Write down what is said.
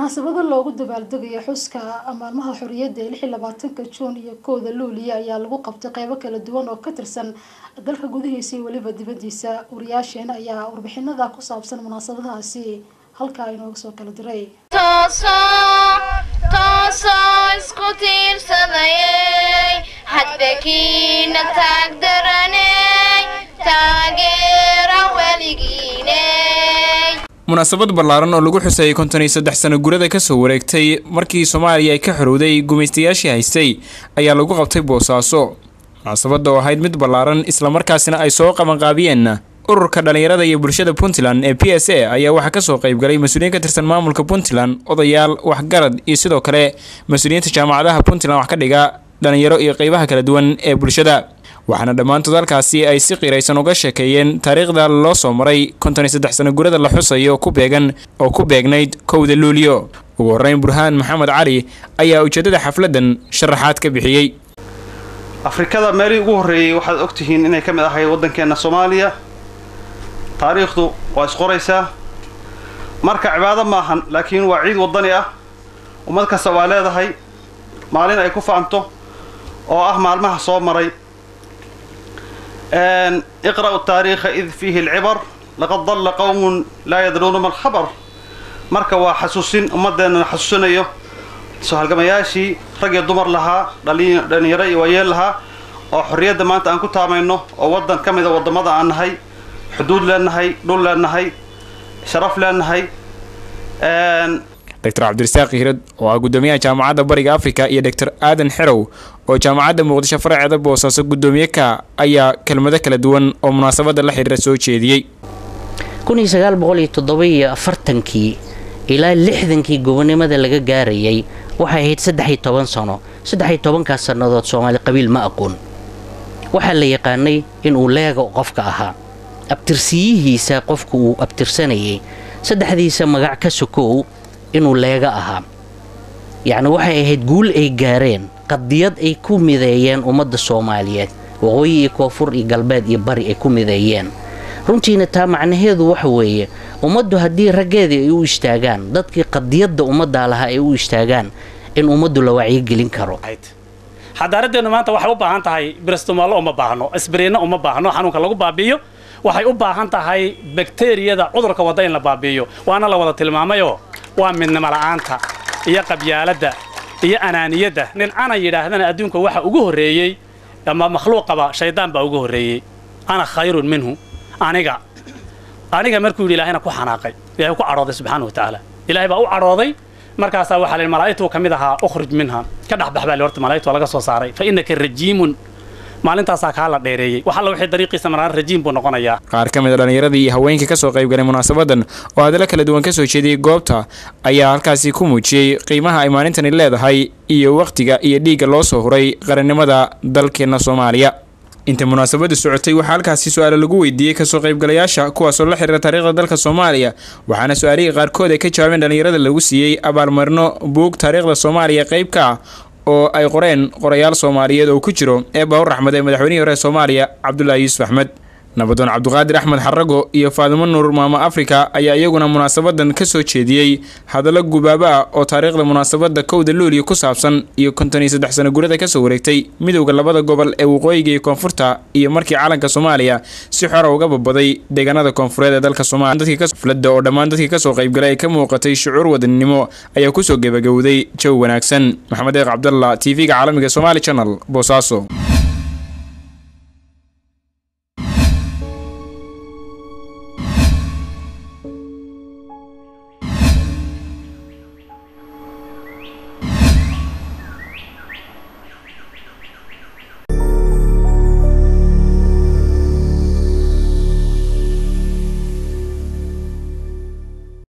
munaasabado loogu dabaaldegayo xuska maalmaha xorriyadda ee lix iyo labaatanka juun iyo kowda luuliya ayaa lagu qabtay qeybo kala duwan oo ka tirsan dalka gudihiisa iyo weliba dibadiisa wariyaasheen ayaa warbixinada ku saabsan munaasabadahaasi halkaa inooga soo kala diray toosoo isku tiirsadayey hadbakiina taagdaraney taageera weligiiney munaasabad ballaaran oo lagu xusayay konton iyo saddex sano gurada kasoo wareegtay markii soomaaliya ay ka xorowday gumaystayaashii haystay ayaa lagu qabtay boosaaso munaasabadda oo ahayd mid ballaaran islamarkaasina ay soo qabanqaabiyeen ururka dhallinyarada iyo bulshada puntland ee p s a ayaa waxaa kasoo qaybgalay mas-uuliyiin ka tirsan maamulka puntland odayaal waxgarad iyo sidoo kale mas-uuliyiinta jaamacadaha puntland wax ka dhiga dhallinyaro iyo qeybaha kala duwan ee bulshada waxaana dhammaantood halkaasi ay si qiraysan uga sheekeeyeen taariikhda loo soo maray konton iyo saddex sano gurada la xusayo ku beegan oo ku beegnayd kowda luuliyo ugu horreyn burhaan maxamed cali ayaa ujeeddada xafladdan sharaxaad ka bixiyey afrikada meelihii ugu horreeyey waxaad ogtihiin inay ka mid ahayd waddankeenna soomaaliya taariikhdu waa isqoraysaa marka cibaado maahan laakiin waa ciid waddani ah ummad kasta waa leedahay maalin ay ku faanto oo ah maalmaha soo maray iqra'u taariikha id fiihi alcibar laqad dalla qowmun laa yadruuna ma alkhabar marka waa xasuusin ummaddeennana xasuusinayo soo halgamayaashii rag iyo dumar lahaa dhalinyaro iyo waayeel lahaa oo xorriyadda maanta aan ku taamayno oo waddan ka mida waddamada aan nahay xuduud leenahay dhul leenahay sharaf leenahay doctor cabdirasaaq hiirad oo ah guddoomiyaha jaamacadda bariga afrika iyo doctor aadan xerow oo jaamacadda muqdisho faraceeda boosaaso guddoomiye ka ayaa kelmado kala duwan oo munaasabadda la xidhiira soo jeediyey kii ilaa lixdankii gobonimada laga gaarayay waxay ahayd saddex iyo toban sano saddex iyo tobankaas sannadood soomaali qabiil ma aqoon waxaa la yaqaanay inuu leega qofka ahaa abtirsiyihiisa qofku uu abtirsanayay saddexdiisa magac ka sokow inuu leega ahaa yacni waxay ahayd guul ay gaareen qadiyad ay ku mideeyeen ummadda soomaaliyeed waqooyi iyo koonfur iyo galbeed iyo bari ay ku mideeyeen runtiina taa macnaheedu waxa weeye ummaddu haddii raggeedii ay u istaagaan dadkii qadiyadda ummaddaa lahaa ay u istaagaan in ummaddu la wacyigelin karo xadaaradeennu maanta waxay u baahan tahay biristumaalo uma baahno isbiriinno uma baahno xanuunka lagu baabi'iyo waxay u baahan tahay bakteriyada cudurka wadda in la baabi'iyo waana la wada tilmaamayoo waa midnimo la'aanta iyo qabyaaladda iyo anaaniyadda nin ana yidhaahdana adduunka waxa ugu horreeyey ama makhluuqaba shaydaan baa ugu horreeyey ana khayrun minhu aniga aniga markuu yidhi ilaahayna ku xanaaqay ilahay ku cadhooday subxaana wa tacaala ilaahay baa u cadhooday markaasaa waxaa la yidhi malaa'igtuu ka mid ahaa ukhruj minha ka dhexbax baa li horta malaa'igtu laga soo saaray fa innaka rajiimun maalintaasaa kaa la dheereeyey wax alla wixii dariiqiisa maraan rajiim buu noqonayaa qaar ka mid a dhallinyaradii iyo haweenkii kasoo qaybgalay munaasabadan oo hadallo kala duwan kasoo jeediyey goobta ayaa halkaasi ku muujiyey qiimaha ay maalintani leedahay iyo wakhtiga iyo dhiigga loo soo huray qarannimada dalkeenna soomaaliya inta munaasabadu socotay waxaa halkaasi su-aalo lagu weydiiyey kasoo qaybgalayaasha kuwaasoo la xiriira taariikhda dalka soomaaliya waxaana su-aalihii qaarkood ay ka jawaabeen dhallinyarada lagu siiyey abaalmarino buug taariikhda soomaaliya qayb ka ah oo ay qoreen qorayaal soomaaliyeed oo ku jiro ee baawur axmed ee madaxweynihii hore ee soomaaliya cabdulaahi yuusuf axmed nabadoon cabduqaadir axmed xarago iyo faadimo nuur maamo afrika ayaa iyaguna munaasabadan ka soo jeediyey hadallo gubaabo ah oo taariikhda munaasabadda kowda luuliya ku saabsan iyo konton iyo saddex sano gurada kasoo wareegtay midowda labada gobol ee waqooyiga iyo koonfurta iyo markii calanka soomaaliya si xora uga babaday deegaanada koonfureed ee dalka soomaaliyaflada oo dhammaan dadkii kasoo qaybgalay ay ka muuqatay shucuur wadaninimo ayaa kusoo gebagowday jawi wanaagsan maxamed eeq cabdalla t v-ga caalamiga somaali channel boosaaso